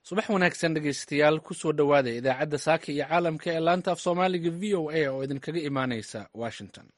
subax wanaagsan dhegaystayaal kusoo dhowaada idaacadda saaka iyo caalamka ee laanta af soomaaliga v o a oo idinkaga imaanaysa washington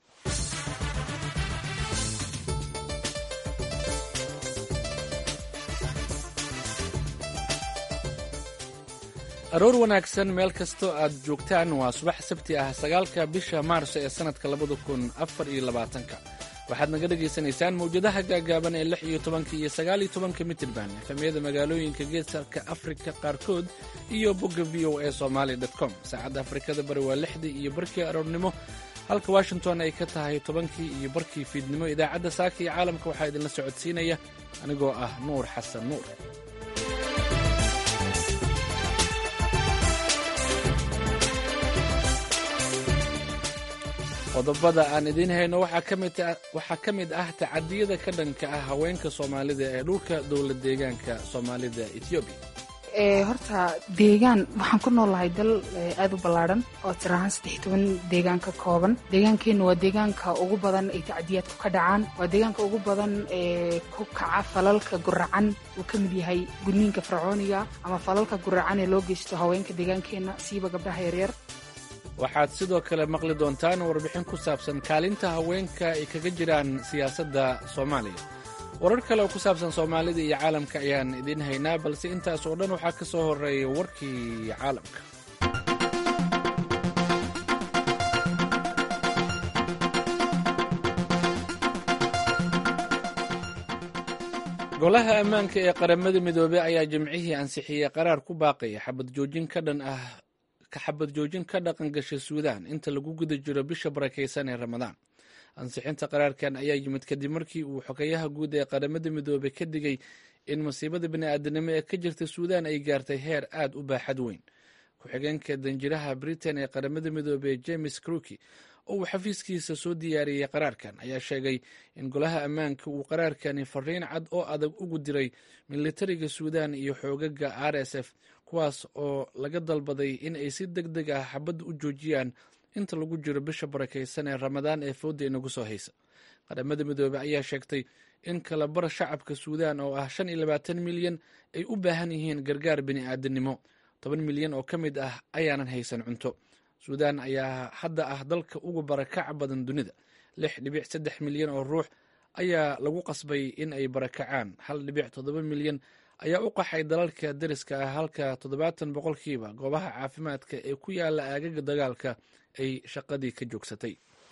aroor wanaagsan meel kastoo aad joogtaan waa subax sabti ah sagaalka bisha maarso ee sannadka labada kun afar iyo labaatanka waxaad naga dhagaysanaysaan mawjadaha gaagaaban ee lix iyo tobanka iyo sagaal iyo tobanka mitirban efamyada magaalooyinka geeska afrika qaarkood iyo bogga v o a somaali com saacadda afrikada bari waa lixdii iyo barkii aroornimo halka washington ay ka tahay tobankii iyo barkii fiidnimo idaacadda saaka iyo caalamka waxaa idinla socodsiinaya anigoo ah nuur xasan nuur qodobada aan idiin hayno waxaa ka mid ah tacadiyada ka dhanka ah haweenka soomaalida ee dhulka dowlad deegaanka soomaalida etoobiya horta deegaan waxaan ku noolahay dal aada u ballaadhan oo tir ahaan saddex toban deegaan ka kooban deegaankeenna waa deegaanka ugu badan ay tacdiyaadku ka dhacaan waa deegaanka ugu badan ee ku kaca falalka guracan uu ka mid yahay gudniinka fircooniga ama falalka guracan ee loo geysto haweenka deegaankeenna siiba gabdhaha yaryar waxaad sidoo kale maqli doontaan warbixin ku saabsan kaalinta haweenka ay kaga jiraan siyaasadda soomaaliya warar kale oo ku saabsan soomaalida iyo caalamka ayaan idiin haynaa balse intaas oo dhan waxaa ka soo horreeya warkii caalamka golaha ammaanka ee qaramada midoobey ayaa jimcihii ansixiyey qaraar ku baaqaya xabad joojin ka dhan ah ka xabad joojin ka dhaqan gashay suudaan inta lagu guda jiro bisha barakaysan ee ramadaan ansixinta qaraarkan ayaa yimid kadib markii uu xogayaha guud ee qaramada midoobey ka digay in masiibada bini'aadanimo ee ka jirta suudaan ay gaartay heer aad u baaxad weyn ku-xigeenka danjiraha britain ee qaramada midoobey james cruki oo uu xafiiskiisa soo diyaariyey qaraarkan ayaa sheegay in golaha ammaanka uu qaraarkani fariin cad oo adag ugu diray militariga suudaan iyo xoogaga r s f kuwaas oo laga dalbaday in ay si deg deg ah xabadda u joojiyaan inta lagu jiro bisha barakaysan ee ramadaan ee fooda inagu soo haysa qaramada midoobey ayaa sheegtay in kalabar shacabka suudaan oo ah shan iyo labaatan milyan ay u baahan yihiin gargaar bini'aadanimo toban milyan oo ka mid ah ayaanan haysan cunto suudaan ayaa hadda ah dalka ugu barakaca badan dunida lix dhibic saddex milyan oo ruux ayaa lagu qasbay in ay barakacaan hal dhibic toddoba milyan ayaa u qaxay dalalka dariska ah halka toddobaatan boqolkiiba goobaha caafimaadka ee ku yaala aagaga dagaalka ay shaqadii ka joogsatay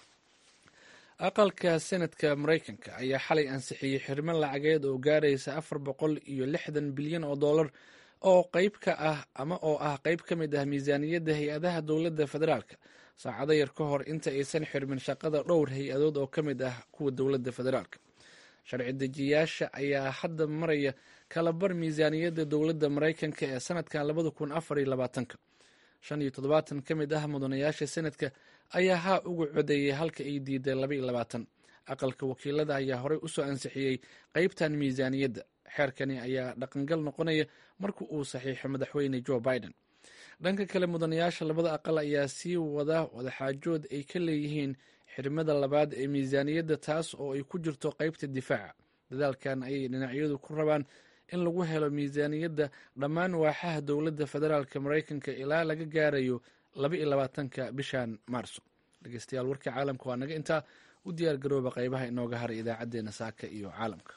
aqalka senadka maraykanka ayaa xalay ansixiyey xirmo lacageed oo gaaraysa afar boqol iyo lixdan bilyan oo dollar oo qayb ka ah ama oo ah qayb ka mid ah miisaaniyadda hay-adaha dowladda federaalka saacado yar ka hor inta aysan xirmin shaqada dhowr hay-adood oo ka mid ah kuwa dowladda federaalka sharci dejiyayaasha ayaa hadda maraya kalabar miisaaniyadda dowladda maraykanka ee sanadkan labada kun afar iyo labaatanka shan iyo toddobaatan ka mid ah mudanayaasha senadka ayaa haa uga codeeyey halka ay diiday laba iyo labaatan aqalka wakiilada ayaa horey usoo ansixiyey qeybtan miisaaniyadda xeerkani ayaa dhaqangal noqonaya marka uu saxiixo madaxweyne joe biden dhanka kale mudanayaasha labada aqal ayaa sii wada wadaxaajood ay ka leeyihiin xirmada labaad ee miisaaniyadda taas oo ay ku jirto qeybta difaaca dadaalkan ayay dhinacyadu ku rabaan in lagu helo miisaaniyadda dhammaan waaxaha dowladda federaalka maraykanka ilaa laga gaarayo laba iyo labaatanka bishan maarso dhegeystayaal warkii caalamka waa naga intaa u diyaar garooba qeybaha inooga haray idaacadeena saaka iyo caalamka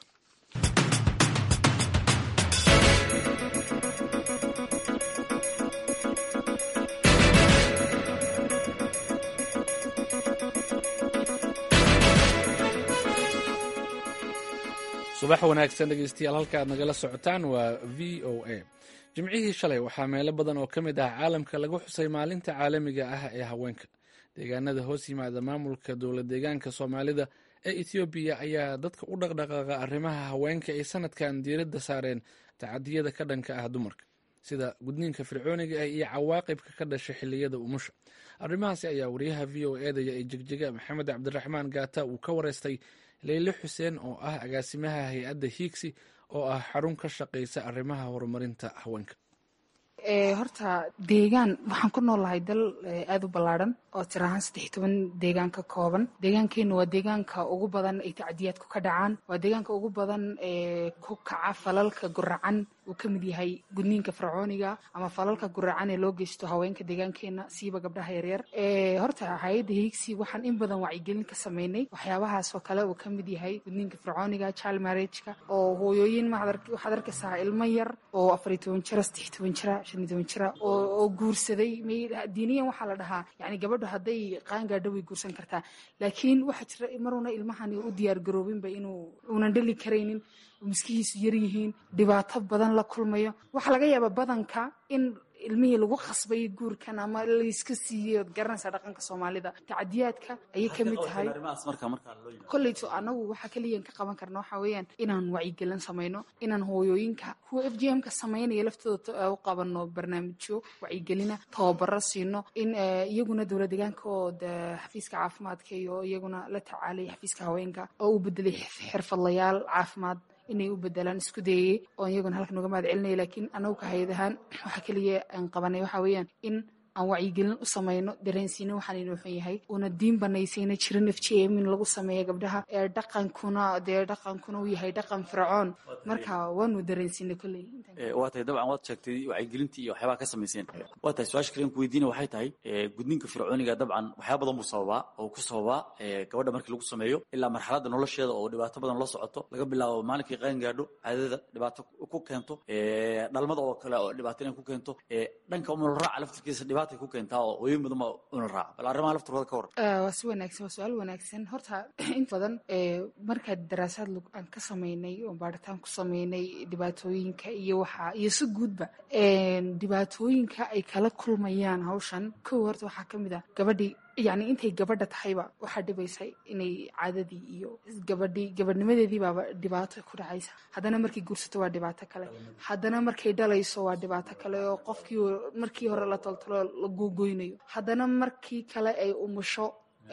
subax wanaagsan dhegeystayaal halka aad nagala socotaan waa v o a jimcihii shalay waxaa meelo badan oo ka mid ah caalamka lagu xusay maalinta caalamiga ah ee haweenka deegaanada hoos yimaada maamulka dowlad deegaanka soomaalida ee ethoobiya ayaa dadka u dhaqdhaqaaqa arrimaha haweenka ay sanadkan diiradda saareen tacadiyada ka dhanka ah dumarka sida gudniinka fircooniga ah iyo cawaaqibka ka dhasha xilliyada umusha arrimahaasi ayaa wariyaha v o edaya ee jegjiga maxamed cabdiraxmaan gaata uu ka wareystay leyle xuseen oo ah agaasimaha hay-adda hiigsi oo ah xarun ka shaqaysa arrimaha horumarinta haweenka horta deegaan waxaan ku noolahay dal aada u ballaadhan oo tir ahaan saddex toban deegaan ka kooban deegaankeenna waa deegaanka ugu badan ay tacdiyaadku ka dhacaan waa deegaanka ugu badan ee ku kaca falalka guracan uu ka mid yahay gudniinka fircooniga ama falalka guracan ee loo geysto haweenka deegaankeena siiba gabdhaha yaryar horta hay-adda hiigsi waxaan in badan wacyigelin ka sameynay waxyaabahaas oo kale uu ka mid yahay gudniinka fircooniga child marriageka oo hooyooyin waxaad arkaysaa ilmo yar oo afar iyo toban jira saddex toban jira shan iyo toban jira oo guursaday diiniyan waxaa la dhahaa yani gabadhu hadday qaangaadho way guursan kartaa laakiin waxaa jira maruna ilmahani u diyaar garoobinba inuu uunan dhali karaynin miskihiisu yar yihiin dhibaato badan la kulmayo waxaa laga yaabaa badanka in ilmihii lagu khasbay guurkan ama layska siiyey ood garanaysaa dhaqanka soomaalida tacadiyaadka ayay ka mid tahay kolleyto anagu waxaa keliyan ka qaban karna waxaa weeyaan inaan wacyigelin samayno inaan hooyooyinka kuwa f g m ka samaynaya laftooda u qabano barnaamijyo wacyigelina tababaro siino in iyaguna dowla deegaanka oo xafiiska caafimaadka iyo iyaguna la tacaalaya xafiiska haweenka oo u bedelay xirfadlayaal caafimaad inay u bedelaan isku dayayey oo iyaguna halkan uga mahad celinaya laakiin anagu ka hayad ahaan waxaa keliya aan qabanay waxaa weeyaan in aan wacyigelin u samayno dareensiina waxaan inuu xun yahay una diin banaysayna jirin f g m in lagu sameeya gabdhaha ee dhaqankuna dee dhaqankuna uu yahay dhaqan fircoon marka waanu dareensiinay kolley waa tahay dabcan waad sheegtay wacyigelintii iyo waxyaabaha ka samayseen waa tahay su-aasha kalen ku weydiina waxay tahay gudniinka fircooniga dabcan waxyaaba badan buu sababaa oo ku sababaa gabadha markii lagu sameeyo ilaa marxaladda nolosheeda oo dhibaato badan la socoto laga bilaabo maalinkii qaan gaadho caadada dhibaato ku keento dhalmada oo kale oo dhibaato inay ku keento dhanka umulraaca laftirkiisa dhibaatay ku keentaa oo hooyin badan baa umulraaca bal arrimaha laftirkooda ka waran waa si wanaagsan waa su-aal wanaagsan horta inta badan markaa daraasaad aan ka samaynay oo baaritaan ku samaynay dhibaatooyinka iyo waxa iyo si guudba dhibaatooyinka ay kala kulmayaan hawshan kow horta waxaa ka mid ah gabadhii yacni intay gabadha tahayba waxaa dhibaysa inay caadadii iyo gabadhii gabadhnimadeedii baaba dhibaato ku dhacaysa haddana markay guursato waa dhibaato kale haddana markay dhalayso waa dhibaato kale oo qofkii markii hore la toltalo la googoynayo haddana markii kale ay umusho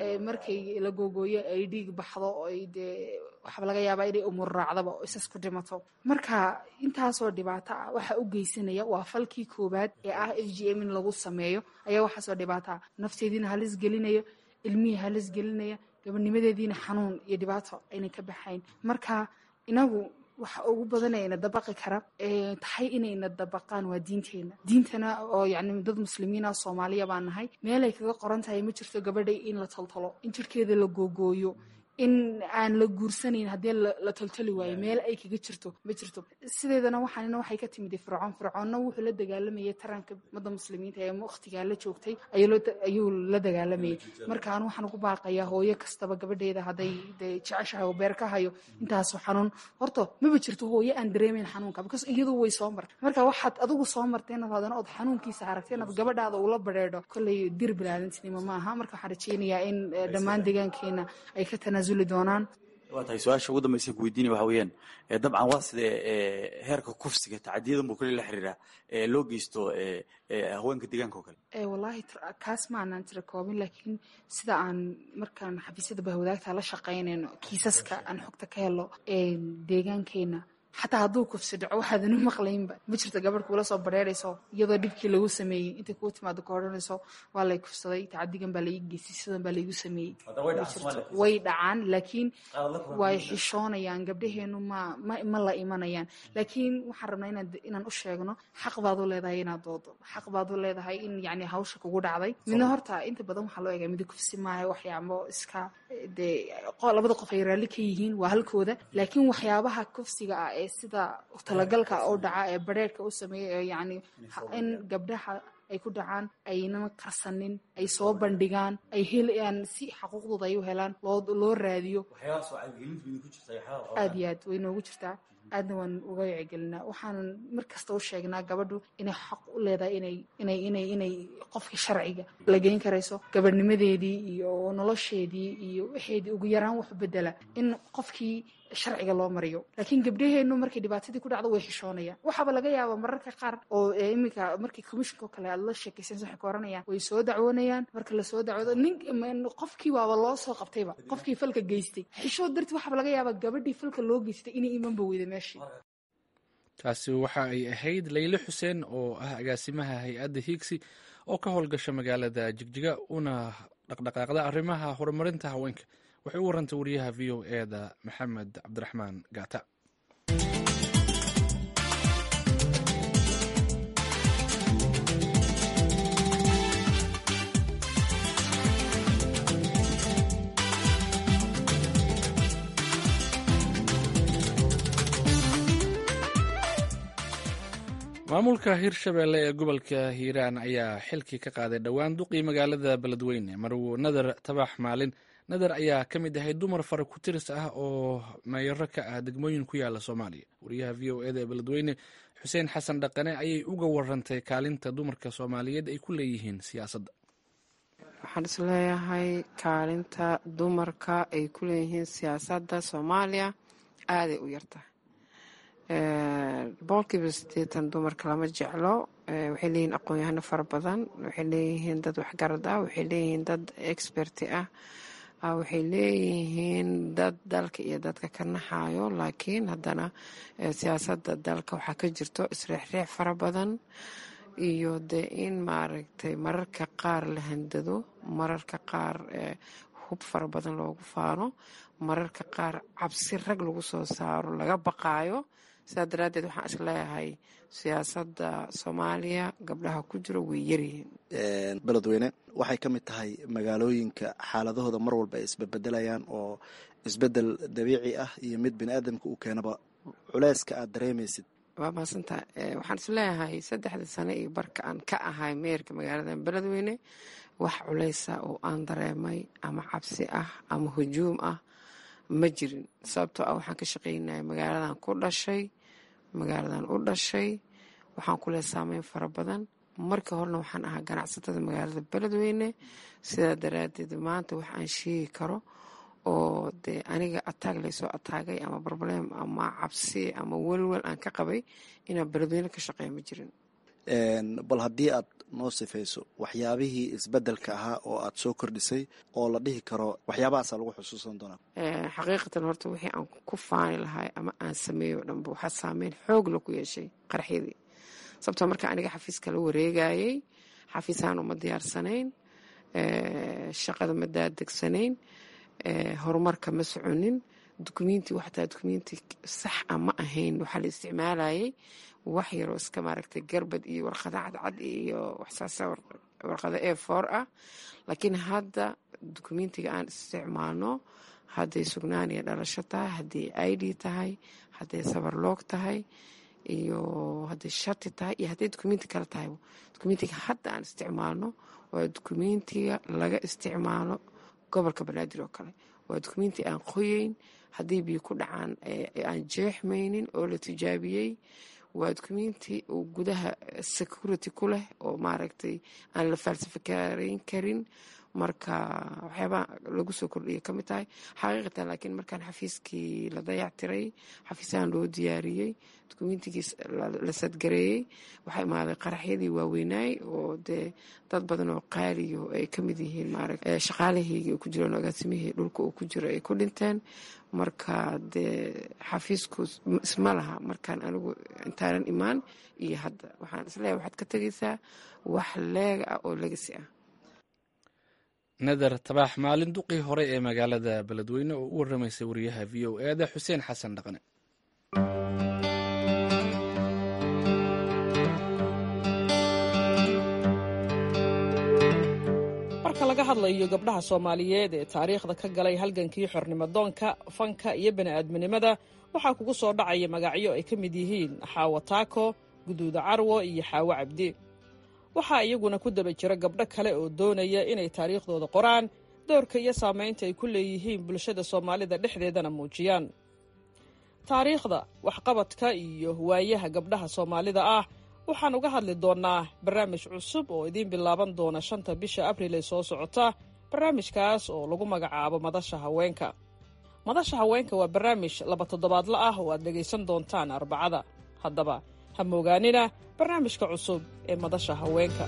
markay la googooyo ay dhiig baxdo ay dee waxaa laga yaabaa inay umur raacdaba oo isas ku dhimato marka intaasoo dhibaato ah waxaa u geysanaya waa falkii koowaad ee ah f g m in lagu sameeyo ayaa waxaasoo dhibaato ah nafteediina halis gelinayo ilmihii halis gelinaya gabadnimadeediina xanuun iyo dhibaato ayna ka baxayn marka inagu waxa ugu badanee ina dabaqi kara tahay inayna dabaqaan waa diinteena diintana oo yani dad muslimiina soomaaliya baan nahay meelay kaga qoran tahay ma jirto gabadhay in la toltolo in jirkeeda la googooyo in aan la guursanayn haddii la toltoli waayo meel ay kaga jirto ma jirto sideedana waxaanina waxay ka timid fircoon fircoonna wuxuu la dagaalamayay taranka ummadda muslimiinta ee wakhtigaa la joogtay ayuu la dagaalamayay marka anu waxaan ugu baaqayaa hooyo kastaba gabadheeda hadday de jeceshahay oo beer ka hayo intaasoo xanuun horta maba jirto hooyo aan dareemayn xanuunka because iyadu way soo martay marka waxaad adigu soo martay inaad hadana ood xanuunkiisa aragtay inaad gabadhaada ula badheedho kolley dir bilaadantinimo maaha marka waxaan rajeynayaa in dhammaan deegaankeena ay ka tanaasul waa tahay su-aasha ugu dambaysa ku weydiinaya waxa weeyaan dabcan waa sidee heerka kufsiga tacadiyadan buu kale la xiriiraa loo geysto haweenka deegaanka oo kale wallaahi kaas ma aanaan tira koobin laakiin sida aan markaan xafiisyada bahwadaagta la shaqaynayno kiisaska aan xogta ka helo deegaankeena xataa hadduu kufsi dhaco waxaadan u maqlaynba ma jirto gabadh kuula soo bareerayso iyadoo dhibkii lagu sameeyey intay kuu timaado ka odhanayso waa lay kufsaday tacadigan baa laiga geystay sidan baa laigu sameeyey way dhacaan laakiin way xishoonayaan gabdhaheenu ma ma la imanayaan laakiin waxaan rabnaa inaan u sheegno xaq baad u leedahay inaad doodo xaq baad u leedahay in yani hawsha kugu dhacday midna horta inta badan waxaa loo egaa midi kufsi maaha waxyaabo iska dee labada qof ay raalli ka yihiin waa halkooda laakiin waxyaabaha kufsiga ah ee sida talagalka u dhaca ee bareerka u sameeya yani in gabdhaha ay ku dhacaan aynan qarsanin ay soo bandhigaan ay helayaan si xaquuqdooda ay u helaan loo raadiyo aad iyo aad way noogu jirtaa aadna waan uga wacyigelinaa waxaanan mar kasta u sheegnaa gabadhu inay xaq u leedahay inay inay inay inay qofkii sharciga la geyn karayso gabadhnimadeedii iyo nolosheedii iyo waxeedii ugu yaraan wax bedela in qofkii sharciga loo mariyo laakiin gabdhaheenu markay dhibaatadii ku dhacdo way xishoonayaan waxaaba laga yaabaa mararka qaar oo iminka markii commissionka oo kale aad la sheekaysan waxay ka oranayaan way soo dacwoonayaan marka lasoo dacwoodo nin qofkii waaba loo soo qabtayba qofkii falka geystay xishood darti waxaaba laga yaabaa gabadhii falka loo geystay inay imanba weyda meeshii taasi waxa ay ahayd layle xuseen oo ah agaasimaha hay-adda hiigsi oo ka howlgasha magaalada jigjiga una dhaqdhaqaaqda arrimaha horumarinta haweenka waxay u warantay wariyaha v o e da maxamed cabdiraxmaan gaata maamulka hirshabelle ee gobolka hiiraan ayaa xilkii ka qaaday dhowaan duqii magaalada beledweyne marwo nadar tabax maalin nadar ayaa ka mid ahay dumar fara ku tiris ah oo meeyaro ka ah degmooyin ku yaala soomaaliya wariyaha v o eda ee beledweyne xuseen xasan dhaqane ayay uga warantay kaalinta dumarka soomaaliyeed ay ku leeyihiin siyaasadda waxaan isleeyahay kaalinta dumarka ay ku leeyihiin siyaasadda soomaaliya aaday u yartahay boqolkiiba siddeetan dumarka lama jeclo waxay leeyihiin aqoon-yahano fara badan waxay leeyihiin dad waxgarad ah waxay leeyihiin dad experti ah waxay leeyihiin dad dalka iyo dadka ka naxayo laakiin haddana siyaasadda dalka waxaa ka jirto isreexreex fara badan iyo dee in maaragtay mararka qaar la handado mararka qaar hub fara badan loogu faano mararka qaar cabsi rag lagu soo saaro laga baqaayo sidaa daraaddeed waxaan isleeyahay siyaasadda soomaaliya gabdhaha ku jiro way yaryihiin beledweyne waxay ka mid tahay magaalooyinka xaaladahooda mar walba ay isbebedelayaan oo isbedel dabiici ah iyo mid bini aadamka uu keenaba culeyska aad dareemaysid waa maadsantaa waxaan isleeyahay saddexdii sano iyo barka aan ka ahay meerka magaalada beledweyne wax culeysa oo aan dareemay ama cabsi ah ama hujuum ah ma jirin sababtoo ah waxaan ka shaqaynaya magaaladan ku dhashay magaaladan u dhashay waxaan ku leh saameyn fara badan markii horena waxaan ahaa ganacsatada magaalada beledweyne sidaa daraaddeed maanta wax aan sheegi karo oo dee aniga ataag laysoo ataagay ama barbalem ama cabsi ama welwel aan ka qabay inaan beledweyne ka shaqeeya ma jirin bal haddii aad noo sifayso waxyaabihii isbedelka ahaa oo aad soo kordhisay oo la dhihi karo waxyaabahaasa lagu xusuusan doonaa xaqiiqatan horta wixii aan ku faani lahay ama aan sameeyo o dhanba waxaa saameyn xoog la ku yeeshay qaraxyadii sababtoo marka aniga xafiiska la wareegayey xafiisaan uma diyaarsanayn shaqada ma daadegsanayn horumarka ma soconin dukumenti waxtaa dukumenti sax a ma ahayn waxaa la isticmaalayay wax yaroo iska maaragtay garbad iyo warqada cadcad iyo waxsaasa warqada e for ah laakiin hadda dukumentiga aan isticmaalno hadday sugnaan iyo dhalasho tahay hadday i d tahay hadday sabarloog tahay iyo hadday shati tahay iyo hadday dukumenti kale tahay dukumentiga hadda aan isticmaalno waa dukumentiga laga isticmaalo gobolka banaadir oo kale waa dukumenti aan qoyeyn haddii biyo ku dhacaan aan jeexmaynin oo la tijaabiyey waa dukumenti uu gudaha security ku leh oo maaragtay aan la falsifikareyn karin marka waxyaabaa lagu soo kordhiyay ka mid tahay xaqiiqatan laakiin markaan xafiiskii la dayactiray xafiisahan loo diyaariyey dukumentigii la sadgareeyey waxaa imaaday qaraxyadii waaweynaay oo dee dad badan oo qaaliyo ay ka mid yihiin maarata shaqaalahaygii oo ku jiraan agaasimihii dhulka uu ku jiro ay ku dhinteen marka dee xafiisku isma laha markaan anigu intaanan imaan iyo hadda waxaan isleeyahay waxaad ka tegaysaa wax leega ah oo legasi ah nadar tabaax maalin duqii hore ee magaalada beledweyne oo u waramaysay wariyaha v o eeda xuseen xasan dhaqne marka laga hadlayo gabdhaha soomaaliyeed ee taariikhda ka galay halgankii xornimadoonka fanka iyo bani'aadminimada waxaa kugu soo dhacaya magacyo ay ka mid yihiin xaawo taako guduuda carwo iyo xaawo cabdi waxaa iyaguna ku daba jira gabdho kale oo doonaya inay taariikhdooda qoraan doorka iyo saamaynta ay ku leeyihiin bulshada soomaalida dhexdeedana muujiyaan taariikhda waxqabadka iyo waayaha gabdhaha soomaalida ah waxaan uga hadli doonnaa barnaamij cusub oo idiin bilaaban doona shanta bisha abriil ee soo socota barnaamijkaas oo lagu magacaabo madasha haweenka madasha haweenka waa barnaamij laba toddobaadla ah oo aad dhegaysan doontaan arbacada haddaba ha moogaanina barnaamijka cusub ee madasha haweenka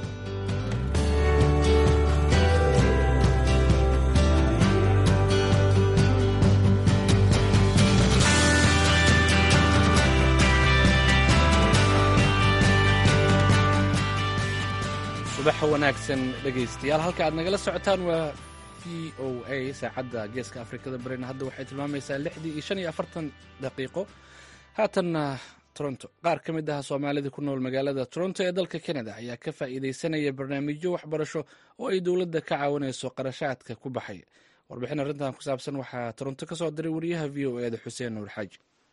subaxa wanaagsan dhegaystayaal halka aad nagala socotaan waa v o a saacadda geeska afrikada barina hadda waxay tilmaamaysaa lixdii iyo shan iyo afartan daqiiqo haatanna toronto qaar ka mid ah soomaalida ku nool magaalada toronto ee dalka canada ayaa ka faa'iidaysanaya barnaamijyo waxbarasho oo ay dowladda ka caawinayso qarashaadka ku baxay warbixin arrintan ku saabsan waxaa toronto ka soo diray wariyaha v o eda xuseen nuur xaaji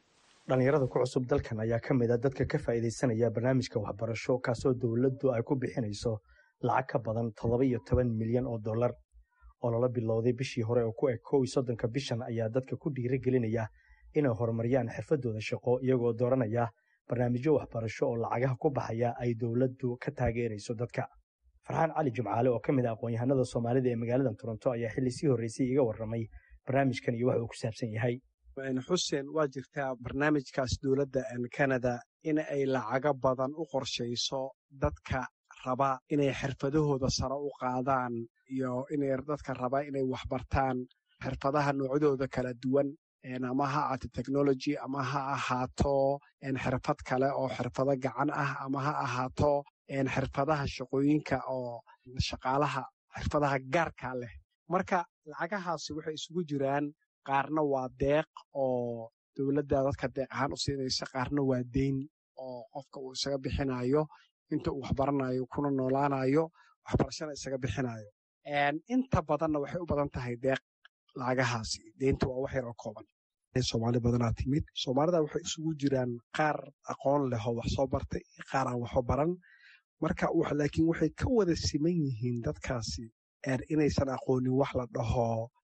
dhallinyarada ku cusub dalkan ayaa ka mid a dadka ka faa'iidaysanaya barnaamijka waxbarasho kaasoo dowladdu ay ku bixinayso lacag ka badan toddoba iyo toban milyan oo dollar oo lala bilowday bishii hore oo ku eg kow iyo soddonka bishan ayaa dadka ku dhiirigelinaya inay horumariyaan xirfadooda shaqo iyagoo dooranaya barnaamijyo waxbarasho oo lacagaha ku baxaya ay dowladdu ka taageerayso dadka farxaan cali jimcaale oo ka mid a aqoon-yahanada soomaalida ee magaalada toronto ayaa xilli sii horreysay iga warramay barnaamijkan iyo waxa uu ku saabsan yahay xuseen waa jirtaa barnaamijkaas dowladda canada in ay lacago badan u qorshayso dadka raba inay xirfadahooda sare u qaadaan iyo inay dadka raba inay waxbartaan xirfadaha noocyadooda kala duwan ama ha ahaato technology ama ha ahaato xirfad kale oo xirfado gacan ah ama ha ahaato xirfadaha shaqooyinka oo shaqaalaha xirfadaha gaarka leh marka lacagahaasi waxay isugu jiraan qaarna waa deeq oo dowladda dadka deeq ahaan u siinaysa qaarna waa deyn oo qofka uu isaga bixinayo inta uu waxbaranayo kuna noolaanayo waxbarashana isaga bixinayo inta badanna waxay u badan tahay deeq lacagahaasi deynta waa wax yar oo kooban soomaali badanaa timid soomaalida waxay isugu jiraan qaar aqoon leh oo wax soo bartay iyo qaar aan waxba baran marka laakiin waxay ka wada siman yihiin dadkaasi inaysan aqoonin wax la dhaho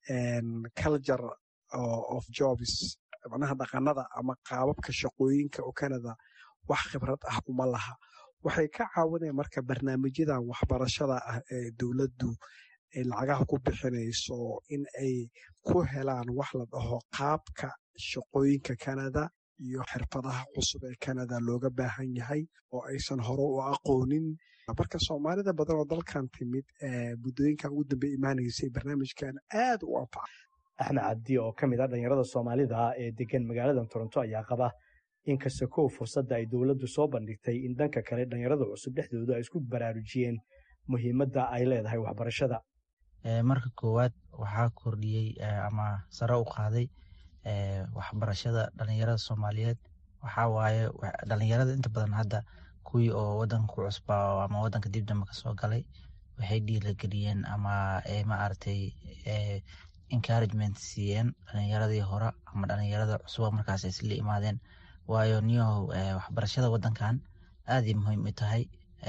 culture of jobs macnaha dhaqanada ama qaababka shaqooyinka oo canada wax khibrad ah uma laha waxay ka caawinayaan marka barnaamijyadan waxbarashada ah ee dowladdu ay lacagaha ku bixinayso in ay ku helaan wax la dhaho qaabka shaqooyinka canada iyo xirfadaha cusub ee canada looga baahan yahay oo aysan hore u aqoonin marka soomaalida badan oo dalkan timid muddooyinkan ugu dambe imaanaysay barnaamijkan aad u anfaca axmed cabdi oo ka mid a dhallinyarada soomaalida ee degan magaalada toronto ayaa qaba inkasta kow fursadda ay dowladdu soo bandhigtay in dhanka kale dhallinyarada cusub dhexdooda ay isku baraarujiyeen muhiimadda ay leedahay waxbarashada marka koowaad waxaa kordhiyey ama sare u qaaday waxbarashada dhalinyarada soomaaliyeed waxaa waaye dhalinyarada inta badan hadda kuwii oo wadanka ku cusbaa ama wadanka dib dambe kasoo galay waxay dhiirageliyeen ama maaragtay encouragement siiyeen dhalinyaradii hore ama dhalinyarada cusuba markaas isla imaadeen waayo niyahow waxbarashada wadankan aaday muhiim u tahay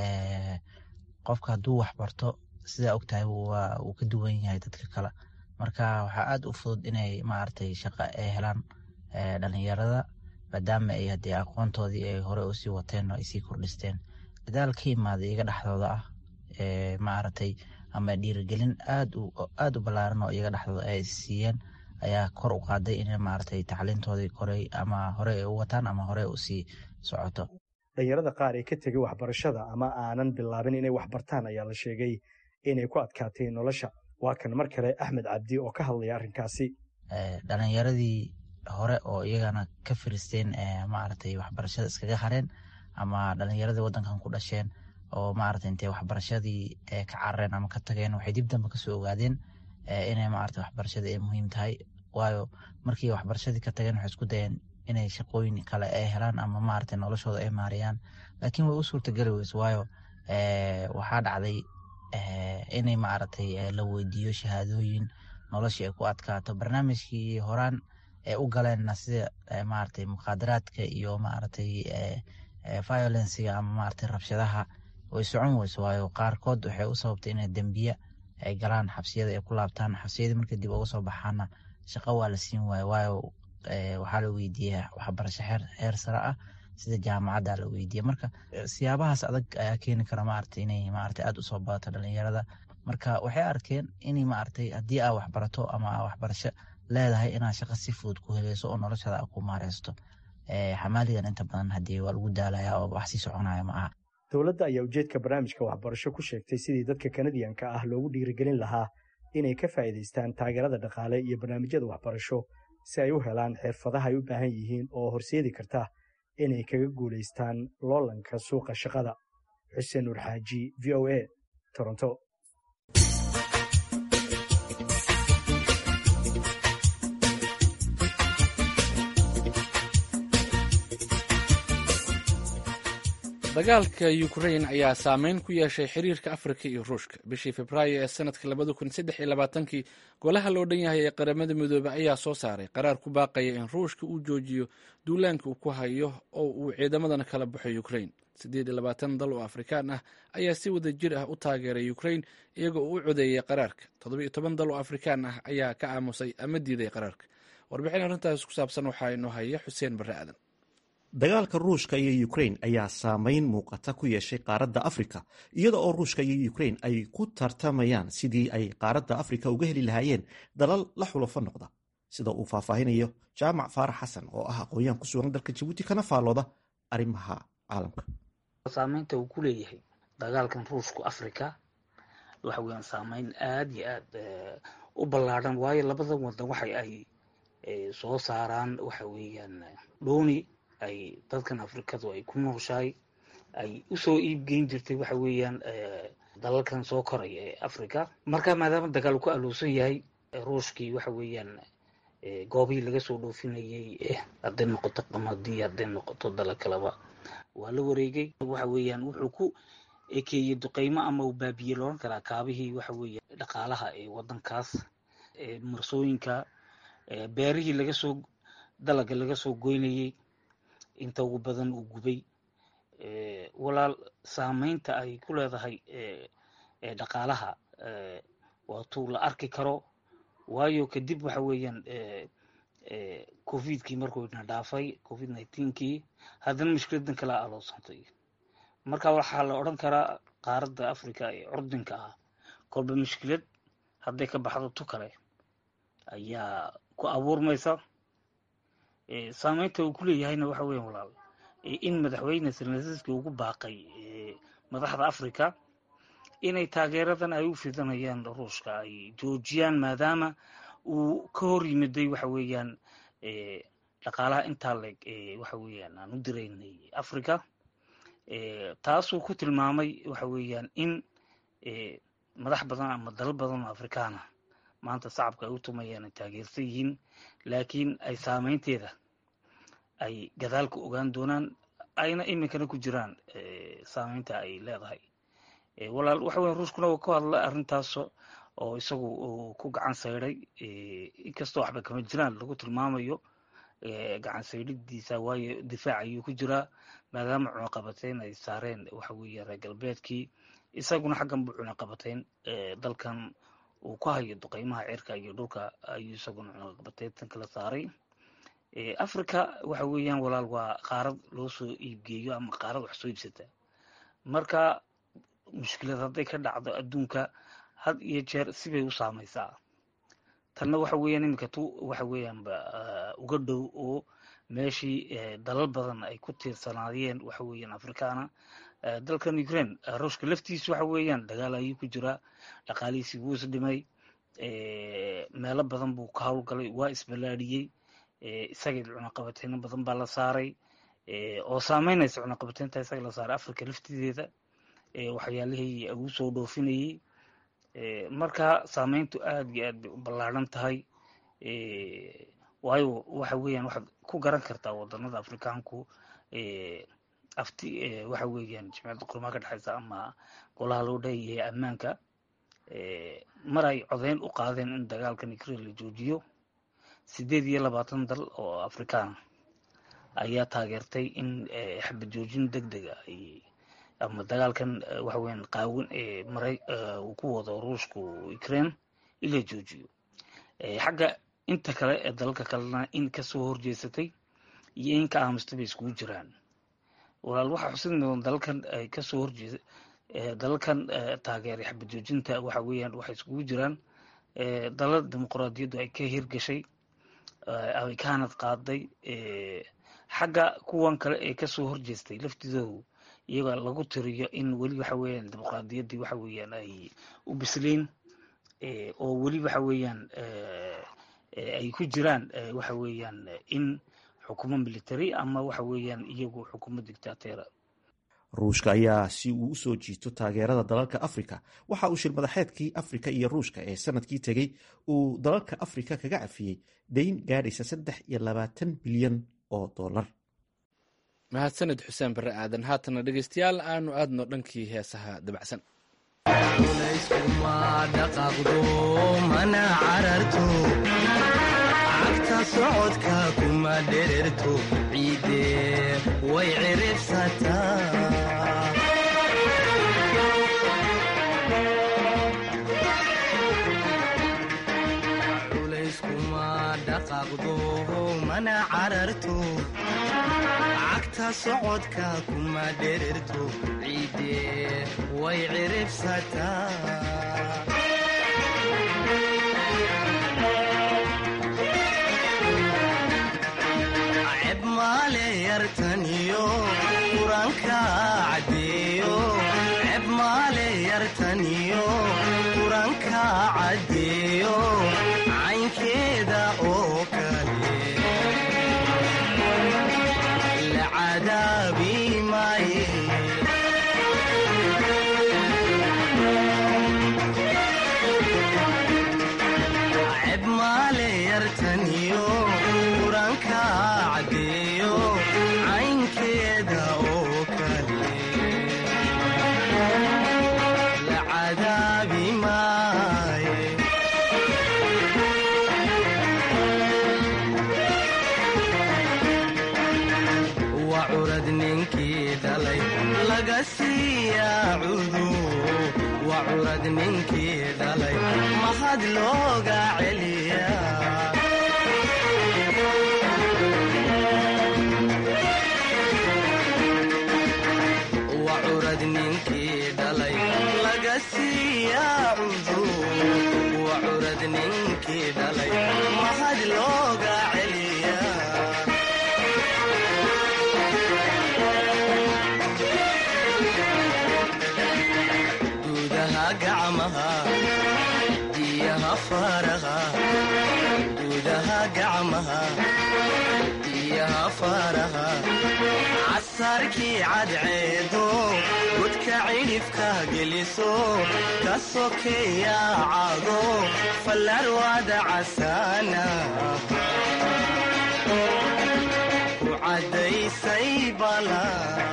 qofka hadduu waxbarto sidaa ogtahay wuu ka duwan yahay dadka kale marka waxaa aad u fudud inay maaragtay shaqo ay helaan dhalinyarada maadaama ay hadee aqoontoodii ay hore usii wateen oo ay sii kordhisteen dadaal ka imaada iyaga dhexdooda ah maaragtay ama dhiirigelin aad aad u ballaaran oo iyaga dhexdooda ay siiyeen ayaa kor u qaaday in maaragtay tacliintoodii koray ama hore ay u wataan ama hore usii socoto dhalinyarada qaar ee ka tegay waxbarashada ama aanan bilaabin inay waxbartaan ayaa la sheegay inay ku adkaatay nolosha waa kan mar kale axmed cabdi oo ka hadlaya arrinkaasi dhalinyaradii hore oo iyagana ka firisteen maaragtay waxbarashada iskaga hareen ama dhalinyaradii wadankan ku dhasheen oo maaragtay intay waxbarashadii ka carareen ama ka tageen waxay dib dambe kasoo ogaadeen inay maaragtay waxbarashada ay muhiim tahay waayo markii waxbarashadii ka tageen waxay isku dayeen inay shaqooyin kale ay helaan ama maaragtay noloshooda ay maariyaan laakiin way u suurtageli weyse waayo waxaa dhacday inay maaragtay la weydiiyo shahaadooyin noloshii ay ku adkaato barnaamijkii horaan ee u galeenna sida maaragtay mukhaadaraadka iyo maaragtay violenciga ama maaragtay rabshadaha way socon weyso waayo qaarkood waxay u sababtay inay dembiye ay galaan xabsiyada ay ku laabtaan xabsiyadii markay dib uga soo baxaana shaqo waa la siin waayo waayo waxaa la weydiiyey waxbarasho heer sare ah sida jaamacadda la weydiiyey marka siyaabahaas adag ayaa keeni kara maaragtay inay maaragtay aada usoo badato dhalinyarada marka waxay arkeen inay maaragtay haddii aa waxbarato ama aa waxbarasho leedahay inaad shaqo si fudud ku heleyso oo noloshada aa ku maareysto xamaaligan inta badan haddii waa lagu daalaya oo wax sii soconaya ma aha dowladda ayaa ujeedka barnaamijka waxbarasho ku sheegtay sidii dadka kanadiyanka ah loogu dhiirigelin lahaa inay ka faa'iidaystaan taageerada dhaqaale iyo barnaamijyada waxbarasho si ay u helaan xirfadaha ay u baahan yihiin oo horseedi karta inay kaga guulaystaan loolanka suuqa shaqada xuseen nuur xaaji v o a toronto dagaalka ukrain ayaa saameyn ku yeeshay xiriirka afrika iyo ruushka bishii februaayo ee sanadka labada kun saddex iyo labaatankii golaha loo dhan yahay ee qaramada midoobey ayaa soo saaray qaraar ku baaqaya in ruushka uu joojiyo duulaanka uu ku hayo oo uu ciidamadan kala baxo ukrain siddeed iyo labaatan dal oo afrikaan ah ayaa si wada jir ah u taageeray ukrain iyagoo uu u codeeyay qaraarka toddoba iyo toban dal oo afrikaan ah ayaa ka aamusay ama diiday qaraarka warbixin arrintaas ku saabsan waxaa inoo haya xuseen barre aadan dagaalka ruushka iyo ukrain ayaa saameyn muuqata ku yeeshay qaaradda afrika iyada oo ruushka iyo ukrain ay ku tartamayaan sidii ay qaaradda afrika uga heli lahaayeen dalal la xulafo noqda sida uu faahfaahinayo jaamac faarax xasan oo ah aqoon-yahan ku sugan dalka jabuuti kana faalooda arrimaha caalamka saameynta uu ku leeyahay dagaalkan ruushku afrika waxa weeyaan saameyn aada iyo aad u ballaadhan waayo labada wadan waxa ay soo saaraan waxa weeyaan dhooni ay dadkan afrikadu ay ku nooshahay ay usoo iibgeyn jirtay waxa weeyaan dalalkan soo koraya ee africa marka maadaama dagaal uu ku alowsan yahay ruushkii waxa weeyaan goobihii laga soo dhoofinayay hadday noqoto qamadii hadday noqoto dala kaleba waa la wareegay waxa weeyaan wuxuu ku ekeeyey duqeymo ama uu baabiyey looran karaa kaabihii waxa weeye dhaqaalaha ee wadankaas marsooyinka beerihii laga soo dalaga laga soo goynayey inta ugu badan uu gubay walaal saameynta ay ku leedahay dhaqaalaha waatuu la arki karo waayo kadib waxa weeyaan covidkii markuu ina dhaafay covid nineteenkii haddana mushkiladan kala aloosantay marka waxaa la odhan karaa qaaradda africa ee curdinka ah kolba mushkilad hadday ka baxdo tu kale ayaa ku abuurmaysa saameynta uu ku leeyahayna waxa weyan walaal in madaxweyne selnasiski ugu baaqay madaxda africa inay taageeradan ay u fidanayaan ruushka ay joojiyaan maadaama uu ka hor yimiday waxa weeyaan dhaqaalaha intaa leeg waxa weeyaan aan u diraynay africa taasuu ku tilmaamay waxa weeyaan in madax badan ama dalal badan oo afrikaana maanta shacabka ay u tumayaan ay taageersan yihiin laakiin ay saameynteeda ay gadaalka ogaan doonaan ayna iminkana ku jiraan saameynta ay leedahay walaal waxa weya ruushkuna uu ka hadla arrintaas oo isagu uu ku gacan sayday inkastoo waxba kama jiraan lagu tilmaamayo gacan saydidiisa waayo difaac ayuu ku jiraa maadaama cunaqabateyn ay saareen waxa weeye reer galbeedkii isaguna xaggan buu cunaqabateyn dalkan uu ku hayo duqeymaha cirka iyo dhulka ayuu isaguna cunaqabateyntan kala saaray africa waxa weeyaan walaal waa qaarad loo soo iibgeeyo ama qaarad wax soo iibsata marka mushkilad hadday ka dhacdo adduunka had iyo jeer sibay u saamaysaa tanna waxa weeyaan iminka tu waxa weeyaanba uga dhow oo meeshii dalal badan ay ku tiirsanaayeen waxa weeyaan afrikaana dalkan ukraine ruushka laftiisu waxa weeyaan dagaal ayuu ku jiraa dhaqaalihiisii wuu is dhimay meelo badan buu ka howlgalay waa isbalaadhiyey isagii cunaqabateyno badan baa la saaray oo saameynaysa cunaqabateynta isaga la saaray africa laftideeda waxyaalihii ugu soo dhoofinayey marka saameyntu aada iyo aad bay u ballaadhan tahay waayo waxa weeyaan waxaad ku garan kartaa wadanada afrikaanku afti waxa weeyaan jimciyadda qurmaa ka dhexeysa ama golaha loo dheeyahay ammaanka mar ay codeyn u qaadeen in dagaalkan ukraine la joojiyo sideed iyo labaatan dal oo afrikaan ayaa taageertay in xabad joojin deg dega ay ama dagaalkan waxa weeyaan qaawin ee maray uu ku wado ruushku ukraine in la joojiyo xagga inta kale ee dalalka kalena in kasoo horjeesatay iyo in ka aamustay bay iskugu jiraan walaal waxaa xusid mudan dalalkan ay kasoo horjeesa dalalkan taageeray xabad joojinta waxa weeyaan waxay iskugu jiraan dalal dimuqraadiyaddu ay ka hirgashay ay ka hanad qaaday xagga kuwan kale ee kasoo horjeestay laftidoodu iyagoo lagu tiriyo in weli waxa weeyaan dimuqraadiyaddii waxa weeyaan ay u bisleen oo weli waxa weeyaan ay ku jiraan waxa weeyaan in xukumo military ama waxa weeyaan iyagu xukumo dictateera ruushka ayaa si uu usoo jiito taageerada dalalka afrika waxa uu shir madaxeedkii afrika iyo ruushka ee sanadkii tegey uu dalalka afrika kaga cafiyey dayn gaadhaysa saddex iyo labaatan bilyan oo dollar mahadsanid xuseen bare aadan haatana dhegeystayaal aanu aadno dhankii heesaha dabacsan layskuma dhaqaaqdo mana cararto cagta socodka kuma dhererto ciide way ciribsataa culayskuma dhaqaaqdo mana cararto cagta socodka kuma dhererto ciide way ciribsataa ceb maale yartaniyo quranka caddeeyo ceb maale yartaniyo quranka caddeeyo caynkeeda oo kale la cadaabi maaye ceb maale yartaniyo quranka caddeeyo caynkeeda oo kale la cadaabi maaye waa curad ninkii dhalay laga siiyaa cudu waa curad ninkii dhalay mahad looga celiyaa waa curad ninkii dhalay laga siiyaa cudu waa curad ninkii dhalay mahad looga celiyaa gudaha gacmaha diyaha faraha gudaha gacmaha diyaha faraha casarkii cadceedo godka cidhifka geliso ka sokeeya cago fallarwada casaana ku caddaysay bala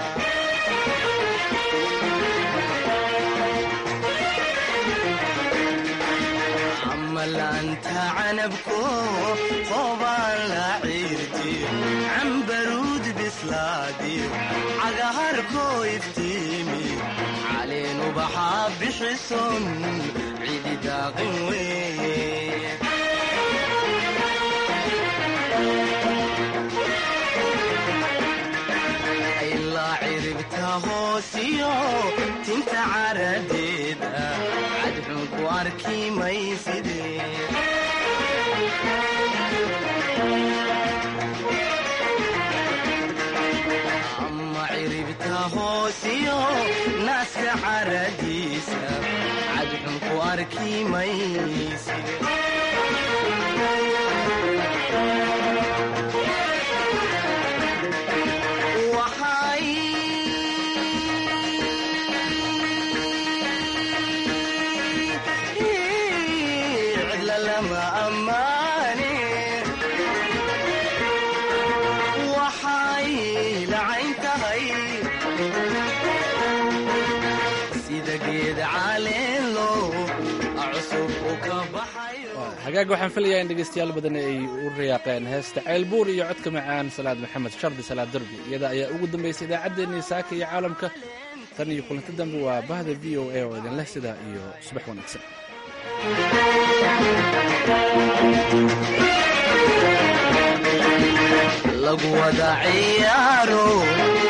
amalaanta canabko qobaan la ciirtiyo cambaruud bislaadiyo cagaharkoo iftiimi caleen ubaxaa bixison cidi daaqin weeye ilaa ciribta hoosiyo tinta caradeeda cadxun ku arki mayside ama ciribta hoosiyo naaska caradiisa cadxun ku arki mayside waxay cidla lama ammaane waxay lacayn tahay sida geed caleelo cusub u ka baxayo hagaag waxaan filayaa in dhegeystayaal badan ay u riyaaqeen heesta ceylbuur iyo codka macaan salaad maxamed shardi salaad derbi iyada ayaa ugu dambaysay idaacaddeenii saaka iyo caalamka tan iyo kulanti dambe waa bahda v o a oo idin leh sidaa iyo subax wanaagsan lagu wada ciyaaro